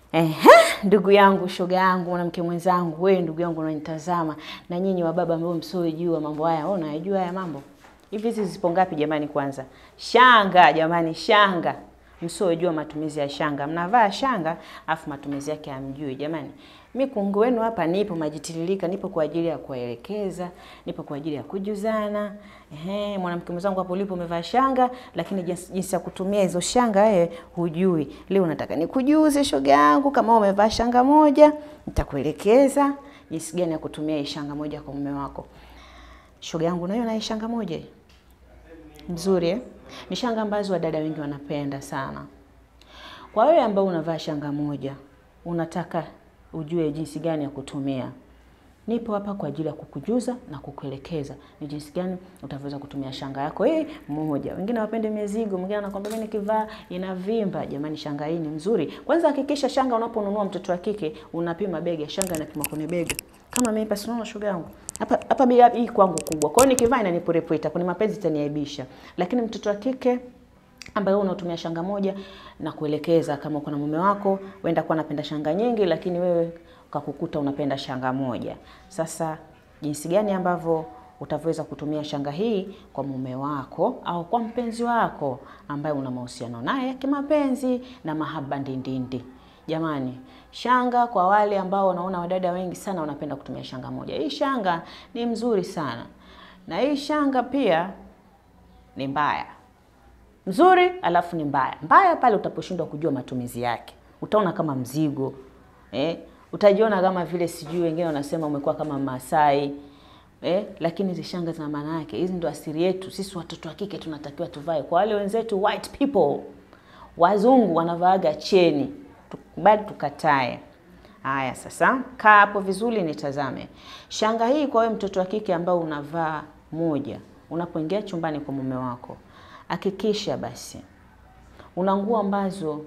Ehe, ndugu yangu, shoga yangu, mwanamke mwenzangu, wewe ndugu yangu unanitazama, na nyinyi wa baba ambao msiojua mambo haya, wewe unayajua haya mambo? Hivi hizi zipo ngapi jamani? Kwanza shanga jamani, shanga msiojua matumizi ya shanga, mnavaa shanga afu matumizi yake hamjui jamani. Mi kungu wenu hapa nipo majitiririka, nipo kwa ajili ya kuwaelekeza, nipo kwa ajili ya kujuzana. Ehe, mwanamke mwenzangu hapo ulipo umevaa shanga, lakini jinsi, jinsi ya kutumia hizo shanga wewe hujui. Leo nataka nikujuze shoga yangu, kama umevaa shanga moja, nitakuelekeza jinsi gani ya kutumia hii shanga moja kwa mume wako. Shoga yangu, unaiona hii shanga moja hii? Nzuri eh? Ni shanga ambazo wadada wengi wanapenda sana. Kwa wewe ambao unavaa shanga moja, unataka ujue jinsi gani ya kutumia, nipo hapa kwa ajili ya kukujuza na kukuelekeza ni jinsi gani utaweza kutumia shanga yako hii moja. Wengine wapende mizigo, mwingine anakwambia mimi nikivaa inavimba. Jamani, shanga hii ni mzuri. Kwanza hakikisha shanga unaponunua mtoto wa kike unapima bega, shanga inapima kwenye bega. Kama mimi basi unaona shoga yangu. Hapa hapa bega hii kwangu kubwa. Kwa hiyo nikivaa inanipurepweta, kwenye mapenzi itaniaibisha. Lakini mtoto wa kike ambaye unatumia shanga moja na kuelekeza kama uko na mume wako, wenda kuwa anapenda shanga nyingi, lakini wewe ukakukuta unapenda shanga moja. Sasa jinsi gani ambavyo utaweza kutumia shanga hii kwa mume wako au kwa mpenzi wako ambaye una mahusiano naye kimapenzi na mahaba ndindindi. Jamani, shanga kwa wale ambao wanaona wadada wengi sana wanapenda kutumia shanga moja. Hii shanga ni mzuri sana, na hii shanga pia ni mbaya mzuri alafu ni mbaya. Mbaya pale utaposhindwa kujua matumizi yake, utaona kama mzigo eh? Utajiona kama vile sijui, wengine wanasema umekuwa kama Masai eh? Lakini hizi shanga zina maana yake. Hizi ndo asiri yetu sisi watoto wa kike, tunatakiwa tuvae. Kwa wale wenzetu white people, wazungu wanavaaga cheni, tukubali tukatae. Haya, sasa kaa hapo vizuri, nitazame shanga hii. Kwa wewe mtoto wa kike ambao unavaa moja, unapoingia chumbani kwa mume wako hakikisha basi una nguo ambazo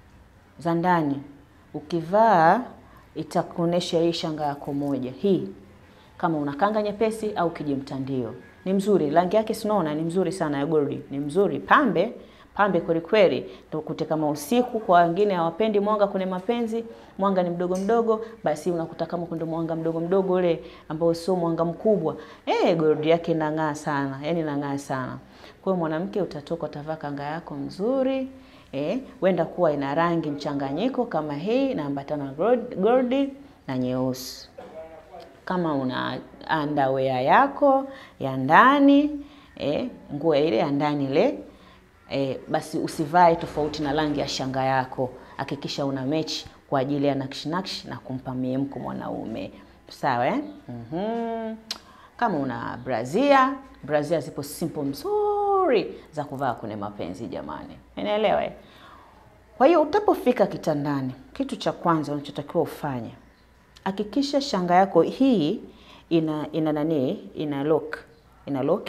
za ndani ukivaa itakuonesha hii shanga yako moja hii, kama una kanga nyepesi au kijimtandio, ni mzuri. Rangi yake sinaona ni mzuri sana, ya goldi ni mzuri, pambe pambe kweli kweli. Tukute kama usiku, kwa wengine hawapendi mwanga kwenye mapenzi, mwanga ni mdogo mdogo, basi unakuta kama kuna mwanga mdogo mdogo ule ambao sio mwanga mkubwa, eh, goldi yake inang'aa sana, yani inang'aa sana. Kwa hiyo mwanamke utatoka utavaa kanga yako mzuri eh, wenda kuwa ina rangi mchanganyiko kama hii inaambatana goldi na nyeusi. Kama una underwear yako ya ndani eh, nguo ile ya ndani ile eh, basi usivae tofauti na rangi ya shanga yako. Hakikisha una mechi kwa ajili ya nakshi nakshi na kumpa miemko mwanaume, sawa eh? mm-hmm. Kama una brazia, brazia zipo simple mzuri za kuvaa kwenye mapenzi jamani, unaelewa eh? Kwa hiyo utapofika kitandani, kitu cha kwanza unachotakiwa ufanye, hakikisha shanga yako hii ina ina nani, ina lock, ina lock.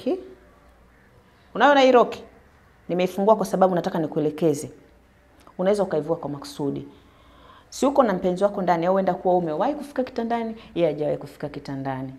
Unaona hii lock nimeifungua kwa sababu nataka nikuelekeze. Unaweza ukaivua kwa makusudi, si uko na mpenzi wako ndani, au uenda kuwa umewahi kufika kitandani, yeye hajawahi kufika kitandani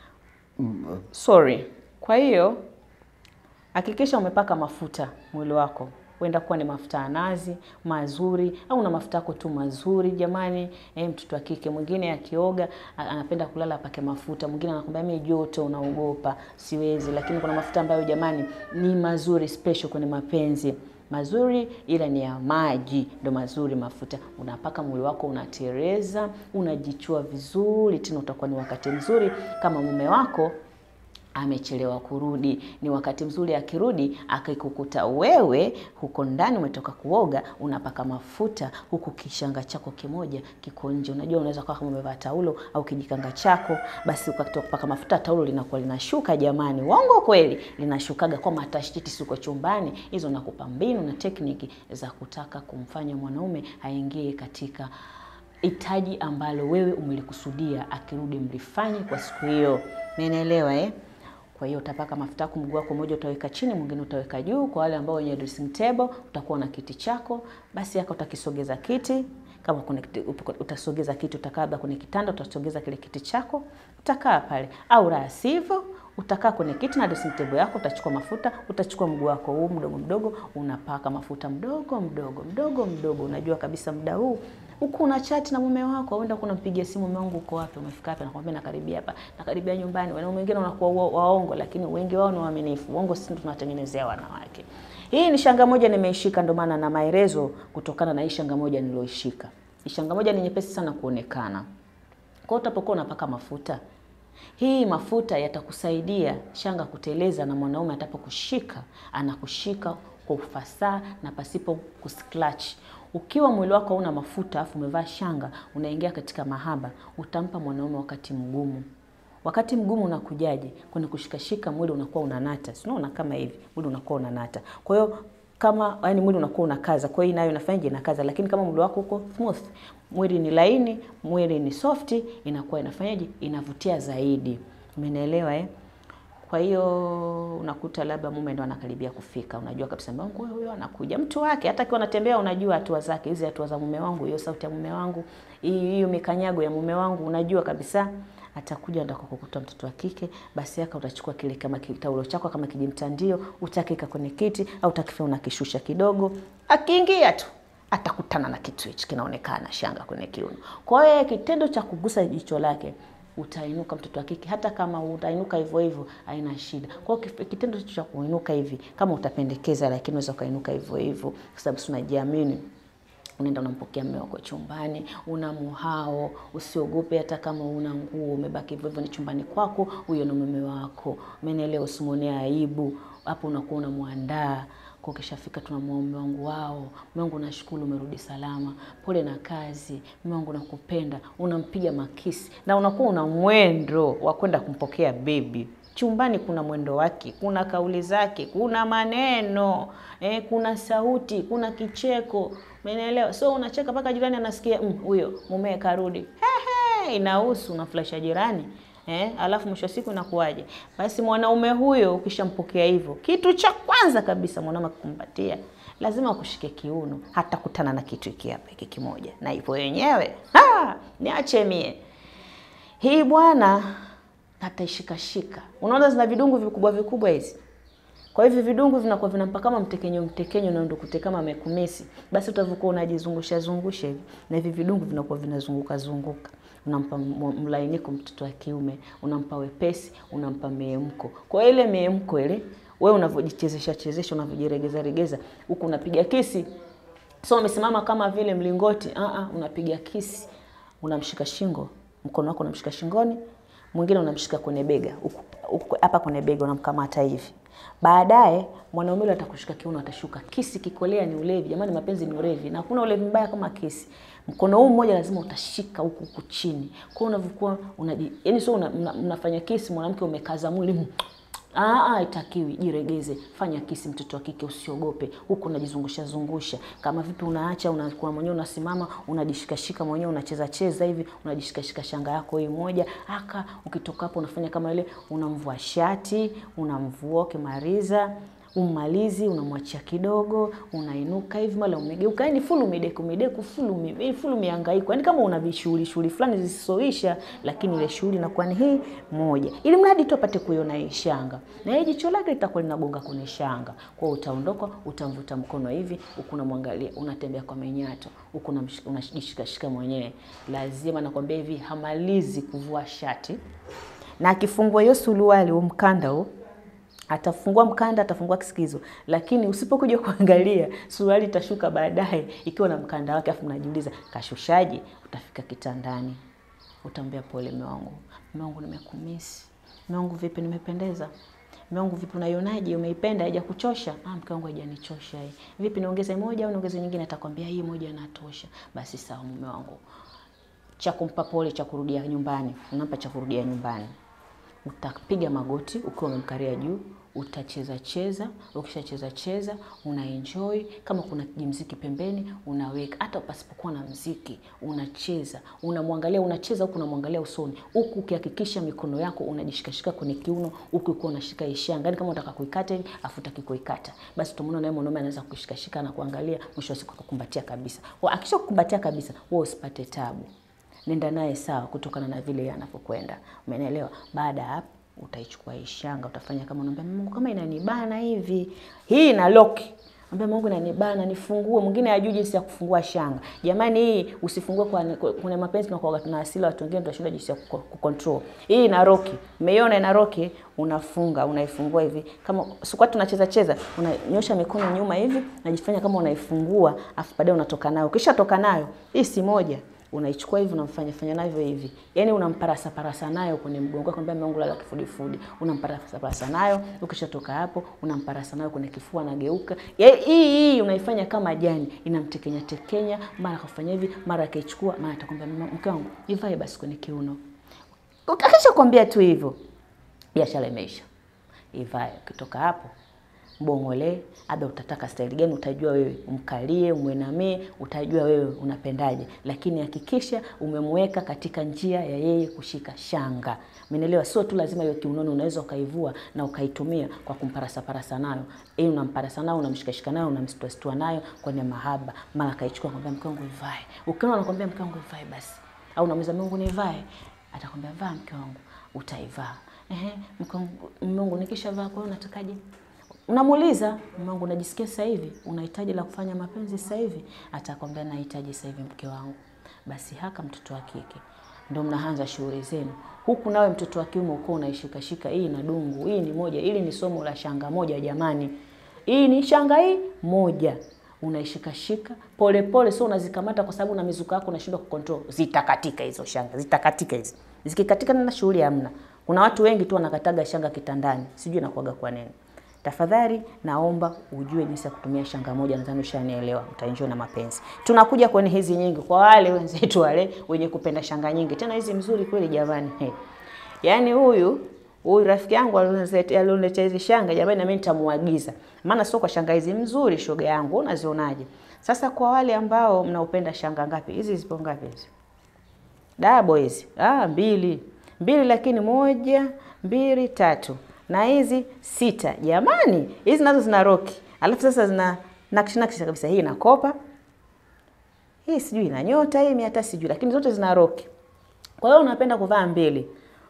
Sorry. Kwa hiyo hakikisha umepaka mafuta mwili wako, huenda kuwa ni mafuta ya nazi mazuri, au na mafuta yako tu mazuri jamani. Eh, mtoto wa kike mwingine akioga anapenda kulala apake mafuta, mwingine anakwambia mimi joto unaogopa, siwezi. Lakini kuna mafuta ambayo jamani ni mazuri special kwenye mapenzi mazuri ila ni ya maji, ndo mazuri mafuta. Unapaka mwili wako, unatereza, unajichua vizuri, tena utakuwa ni wakati mzuri. Kama mume wako amechelewa kurudi, ni wakati mzuri akirudi, akikukuta wewe huko ndani umetoka kuoga, unapaka mafuta huku kishanga chako kimoja kiko nje. Unajua, unaweza kuwa kama umevaa taulo au kijikanga chako, basi ukatoka kupaka mafuta, taulo linakuwa linashuka. Jamani, uongo kweli? Linashukaga kwa matashiti, siko chumbani. Hizo nakupa mbinu na tekniki za kutaka kumfanya mwanaume aingie katika hitaji ambalo wewe umelikusudia, akirudi mlifanye kwa siku hiyo. Umeelewa eh? Kwa hiyo utapaka mafuta yako, mguu wako mmoja utaweka chini, mwingine utaweka juu. Kwa wale ambao wenye dressing table, utakuwa na kiti chako, basi yako utakisogeza kiti kama kuna utasogeza kiti, utakaa labda kwenye kitanda, utasogeza kile kiti chako, utakaa pale, au la sivyo utakaa kwenye kiti na dressing table yako, utachukua mafuta, utachukua mguu wako huu mdogo mdogo, unapaka mafuta mdogo mdogo mdogo mdogo. Unajua kabisa muda huu huku una chat na mume wako, uenda kuna mpigia simu, mume wangu uko wapi, umefika wapi? Nakwambia nakaribia hapa, nakaribia nyumbani. Wanaume wengine wanakuwa wa- waongo, lakini wengi wao ni waaminifu. Uongo sisi ndio tunatengenezea wanawake. Hii ni shanga moja nimeishika, ndio maana na maelezo kutokana na hii shanga moja nilioishika. Hii shanga moja ni nyepesi sana kuonekana. Kwa hiyo utapokuwa unapaka mafuta, hii mafuta yatakusaidia shanga kuteleza, na mwanaume atapokushika anakushika kwa ufasaha na pasipo kuscratch. Ukiwa mwili wako hauna mafuta afu umevaa shanga, unaingia katika mahaba, utampa mwanaume wakati mgumu. Wakati mgumu unakujaje? Kwenye kushikashika mwili unakuwa unanata, si unaona kama hivi, mwili unakuwa unanata. Kwa hiyo kama yani mwili unakuwa unakaza, kwa hiyo nayo inafanyaje? Inakaza. Lakini kama mwili wako uko smooth, mwili ni laini, mwili ni soft, inakuwa inafanyaje? Inavutia zaidi. Umenielewa eh? Kwa hiyo unakuta labda mume ndo anakaribia kufika, unajua kabisa mume wangu huyo anakuja, mtu wake. Hata akiwa anatembea, unajua hatua zake, hizi hatua za mume wangu, hiyo sauti ya mume wangu, hii- hiyo mikanyago ya mume wangu, unajua kabisa atakuja ndako kukuta mtoto wa kike. Basi yaka utachukua kile kama kitaulo chako kama kijimtandio, utakika kwenye kiti au utakifanya unakishusha kidogo, akiingia tu atakutana na kitu hichi kinaonekana shanga kwenye kiuno. Kwa hiyo kitendo cha kugusa jicho lake utainuka mtoto wa kike, hata kama utainuka hivyo hivyo haina shida. Kwa hiyo kif- kitendo cha kuinuka hivi, kama utapendekeza, lakini unaweza ukainuka hivyo hivyo, kwa sababu si unajiamini unaenda unampokea mume wako chumbani, una muhao, usiogope. Hata kama una nguo umebaki hivyo hivyo, ni chumbani kwako, huyo ni mume wako. Umenielewa? Usimwonee aibu hapo, unakuwa unamwandaa kwa ukishafika, tunamwomba mume wangu, wao mume wangu, nashukuru umerudi salama, pole na kazi, mume wangu nakupenda. Unampiga makisi na unakuwa una mwendo wa kwenda kumpokea bebi chumbani kuna mwendo wake, kuna kauli zake, kuna maneno eh, kuna sauti, kuna kicheko. Umeelewa? So unacheka mpaka jirani anasikia "Mm, huyo mume karudi. Hehe, inahusu unaflasha jirani eh, alafu mwisho wa siku inakuwaje? Basi mwanaume huyo ukishampokea hivyo, kitu cha kwanza kabisa mwanaume akukumbatia lazima akushike kiuno, hatakutana na kitu hiki hapa hiki kimoja, na hivyo wenyewe ha, niache mie hii bwana ataishikashika. Unaona zina vidungu vikubwa vikubwa hizi. Kwa hivyo vidungu vinakuwa vinampa kama mtekenyo mtekenyo na ndo kute kama mekumisi. Basi utavyokuwa unajizungusha zungusha hivi na hivi vidungu vinakuwa vinazunguka zunguka. Unampa m- mlainiko mtoto wa kiume, unampa wepesi, unampa meemko. Kwa ile meemko ile wewe unavyojichezesha chezesha, unavyojiregeza regeza, huku unapiga kisi. So umesimama kama vile mlingoti, ah ah, unapiga kisi. Unamshika shingo, mkono wako unamshika shingoni, mwingine unamshika kwenye bega huku huku- hapa kwenye bega unamkamata hivi. Baadaye mwanaume yule atakushika kiuno, atashuka. Kisi kikolea ni ulevi jamani, mapenzi ni ulevi, na hakuna ulevi mbaya kama kisi. Mkono huu mmoja lazima utashika huku huku chini, kwa hiyo unavyokuwa unaji, yani sio una, una, unafanya kisi, mwanamke umekaza mwili Ah, ah, itakiwi. Jiregeze, fanya kisi, mtoto wa kike, usiogope. Huku unajizungusha zungusha kama vipi, unaacha unakuwa mwenyewe, unasimama unajishikashika mwenyewe, unacheza cheza hivi, unajishikashika shanga yako hii moja aka. Ukitoka hapo unafanya kama ile, unamvua shati, unamvua ukimaliza ummalizi unamwachia kidogo, unainuka hivi, mara umegeuka, yani full umedeku umedeku full ume full umehangaika, yani kama una vishughuli shughuli fulani zisizoisha, lakini ile shughuli inakuwa ni hii moja, ili mradi tu apate kuiona hii shanga, na hii jicho lake litakuwa linagonga kwenye shanga. Kwa hiyo utaondoka, utamvuta mkono hivi, huku unamwangalia, unatembea kwa menyato, huku unamshika- unajishikashika mwenyewe. Lazima nakwambia hivi, hamalizi kuvua shati na akifungua hiyo suruali, huu mkanda huu atafungua mkanda, atafungua kisikizo, lakini usipokuja kuangalia suruali itashuka baadaye ikiwa na mkanda wake, afu mnajiuliza kashushaje? Utafika kitandani, utaambia pole mume wangu, mume wangu, nimekumisi mume wangu, vipi, nimependeza mume wangu, vipi, unaionaje? Umeipenda? haija kuchosha? Ah, mke wangu haijanichosha hii. Vipi, niongeze moja au niongeze nyingine? Atakwambia hii moja inatosha. Basi sawa, mume wangu. Cha kumpa pole cha kurudia nyumbani, unampa cha kurudia nyumbani utapiga magoti ukiwa umemkaria juu, utacheza cheza. Ukishacheza cheza, una enjoy. Kama kuna jimziki pembeni unaweka, hata pasipokuwa na mziki unacheza, unamwangalia, unacheza huku unamwangalia usoni, huku ukihakikisha mikono yako unajishikashika kwenye kiuno, huku ukiwa unashika ishanga. Yani kama unataka kuikata hivi afu utaki kuikata, basi tumeona naye mwanaume anaweza kushikashika na kuangalia, mwisho wa siku akakumbatia kabisa. Wa- Akisha kukumbatia kabisa, wewe usipate tabu nenda naye sawa, kutokana na vile yeye anapokwenda. Umenielewa? Baada ya hapo utaichukua hii shanga, utafanya kama unaambia Mungu, kama inanibana hivi, hii ina lock Ambia Mungu inanibana nifungue. Mwingine hajui jinsi ya kufungua shanga. Jamani, hii usifungue kwa kuna mapenzi na kwa tuna asili watu wengine tunashindwa jinsi ya kucontrol. Hii ina roki. Umeiona ina roki, unafunga, unaifungua hivi. Kama sikuwa tunacheza cheza, unanyosha mikono nyuma hivi, unajifanya kama unaifungua, afu baadaye unatoka nayo. Kisha toka nayo, hii si moja unaichukua hivi unamfanya fanya navyo hivi, yani unamparasa parasa nayo kwenye mgongo wako, mbona Mungu lala kifudifudi, unamparasa parasa nayo. Ukishatoka hapo, unamparasa nayo kwenye kifua, anageuka. Hii hii unaifanya kama jani, inamtekenya tekenya, mara kafanya hivi, mara akaichukua, mara atakwambia mke wangu ivae basi kwenye kiuno. Ukakisha kwambia tu hivyo, biashara imeisha. Ivae. Ukitoka hapo mbongole, labda utataka staili gani, utajua wewe, umkalie, umwenamie, utajua wewe unapendaje, lakini hakikisha umemweka katika njia ya yeye kushika shanga. Umeelewa? Sio tu lazima hiyo kiunoni, unaweza ukaivua na ukaitumia kwa kumparasa parasa nayo. Hii unamparasa nayo, unamshikashika nayo, unamstua nayo kwenye mahaba, mara kaichukua kwambia mke wangu ivae. Ukiona anakwambia mke wangu ivae basi, au unamwambia Mungu nivae, atakwambia vaa mke wangu, utaivaa. Ehe, mke wangu, Mungu nikishavaa, kwa hiyo unatakaje? Unamuuliza mume wangu, unajisikia sasa hivi unahitaji la kufanya mapenzi sasa hivi? Atakwambia nahitaji sasa hivi mke wangu. Basi haka mtoto wa kike ndio mnaanza shughuli zenu, huku nawe mtoto wa kiume uko unaishika shika. Hii na dungu, hii ni moja, ili ni somo la shanga moja jamani, hii ni shanga hii moja unaishika shika pole pole, sio unazikamata kwa sababu na mizuka yako unashindwa kucontrol. Zitakatika hizo shanga, zitakatika hizi. Zikikatika na shughuli hamna. Kuna watu wengi tu wanakataga shanga kitandani, sijui nakuaga kwa nini. Tafadhali naomba ujue jinsi ya kutumia shanga moja, nadhani ushanielewa, utaenjoy na mapenzi. Tunakuja kwenye hizi nyingi kwa wale wenzetu wale wenye kupenda shanga nyingi, tena hizi mzuri kweli jamani. Hey. Yaani huyu huyu rafiki yangu alioniletea hizi shanga jamani, na mimi nitamuagiza, maana sio kwa shanga hizi mzuri, shoga yangu, unazionaje? Sasa kwa wale ambao mnaupenda shanga ngapi hizi, zipo ngapi hizi dabo hizi? Ah, mbili mbili, lakini moja mbili tatu na hizi sita. Jamani, hizi nazo zina roki, alafu sasa zina nakshi nakshi kabisa. Hii ina kopa, hii sijui ina nyota, hii mimi hata sijui, lakini zote zina roki. Kwa hiyo unapenda kuvaa mbili,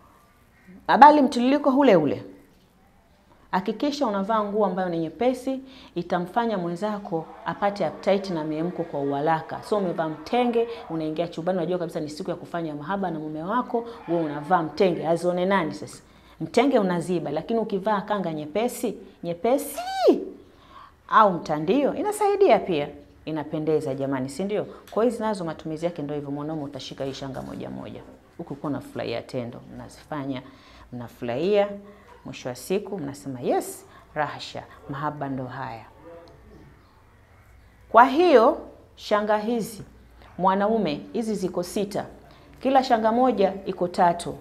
abali mtiririko ule ule. Hakikisha unavaa nguo ambayo ni nyepesi, itamfanya mwenzako apate appetite na miemko kwa uharaka. So umevaa mtenge, unaingia chumbani, unajua kabisa ni siku ya kufanya mahaba na mume wako, wewe unavaa mtenge, azione nani sasa? Mtenge unaziba, lakini ukivaa kanga nyepesi nyepesi au mtandio inasaidia pia, inapendeza jamani, si ndio? Kwa hiyo nazo matumizi yake ndio hivyo. Mwanaume utashika hii shanga moja moja, huku uko unafurahia tendo, mnazifanya mnafurahia, mwisho wa siku mnasema yes, rahasha, mahaba ndo haya. Kwa hiyo shanga hizi mwanaume, hizi ziko sita, kila shanga moja iko tatu.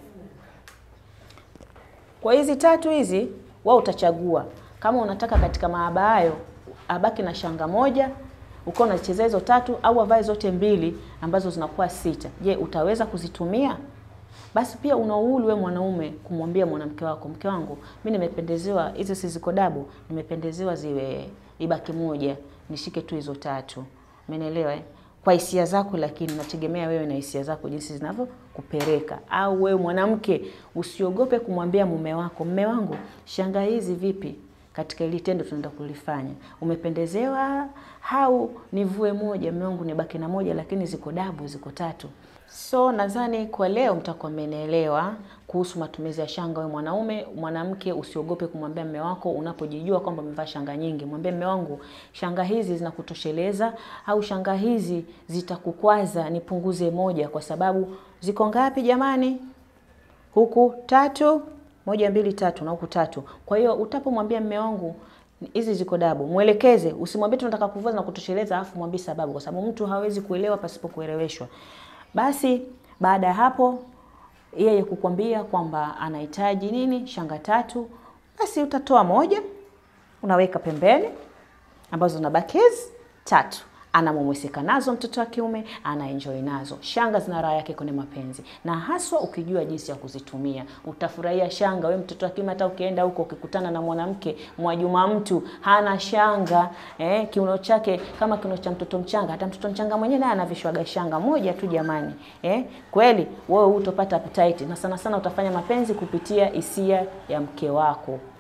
Kwa hizi tatu hizi wewe utachagua kama unataka katika mahaba hayo abaki na shanga moja uko unachezea hizo tatu, au avae zote mbili ambazo zinakuwa sita. Je, utaweza kuzitumia? Basi pia una uhuru wewe mwanaume kumwambia mwanamke wako, mke wangu, mimi nimependezewa hizo si ziko dabu, nimependezewa ziwe ibaki moja, nishike tu hizo tatu. Umenielewa eh? Kwa hisia zako, lakini nategemea wewe na hisia zako jinsi zinavyokupeleka. Au wewe mwanamke usiogope kumwambia mume wako, mume wangu, shanga hizi vipi katika ile tendo tunaenda kulifanya, umependezewa au nivue moja? Mume wangu, nibaki na moja, lakini ziko dabu, ziko tatu. So nadhani kwa leo mtakuwa mmenielewa kuhusu matumizi ya shanga. Wewe mwanaume, mwanamke, usiogope kumwambia mume wako unapojijua kwamba umevaa shanga nyingi. Mwambie mume wangu, shanga hizi zinakutosheleza au shanga hizi zitakukwaza, nipunguze moja, kwa sababu ziko ngapi jamani? Huku tatu, moja mbili tatu, na huku tatu. Kwa hiyo utapomwambia mume wangu hizi ziko dabu, mwelekeze. Usimwambie tunataka kuvua na kutosheleza, afu mwambie sababu, kwa sababu mtu hawezi kuelewa pasipo kueleweshwa. Basi baada ya hapo yeye kukwambia kwamba anahitaji nini, shanga tatu, basi utatoa moja unaweka pembeni, ambazo zinabaki hizi tatu anamumwisika nazo mtoto wa kiume, anaenjoy nazo. Shanga zina raha yake kwenye mapenzi, na haswa ukijua jinsi ya kuzitumia utafurahia shanga. We mtoto wa kiume, hata ukienda huko ukikutana na mwanamke Mwajuma, mtu hana shanga eh, kiuno chake kama kiuno cha mtoto mchanga, hata mtoto mchanga mwenyewe naye anavishwaga shanga moja tu jamani, eh, kweli wewe utopata appetite, na sana sana utafanya mapenzi kupitia hisia ya mke wako.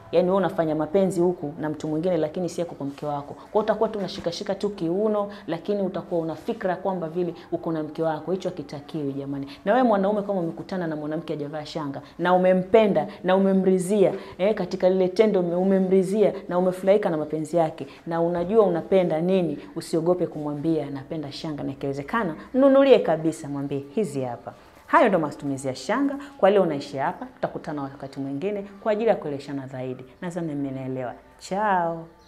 Yaani wewe unafanya mapenzi huku na mtu mwingine, lakini si yako kwa mke wako. Kwa hiyo utakuwa tu unashikashika tu kiuno, lakini utakuwa una fikra kwamba vile uko na mke wako. Hicho hakitakiwi jamani. Na wewe mwanaume, kama umekutana na mwanamke hajavaa shanga na umempenda na umemrizia eh, katika lile tendo umemrizia na umefurahika na mapenzi yake na unajua unapenda nini, usiogope kumwambia napenda shanga, na ikiwezekana mnunulie kabisa, mwambie hizi hapa. Hayo ndo matumizi ya shanga. Kwa leo unaishi hapa, tutakutana wakati mwingine kwa ajili ya kueleshana zaidi. Nadhani mmenielewa. Chao.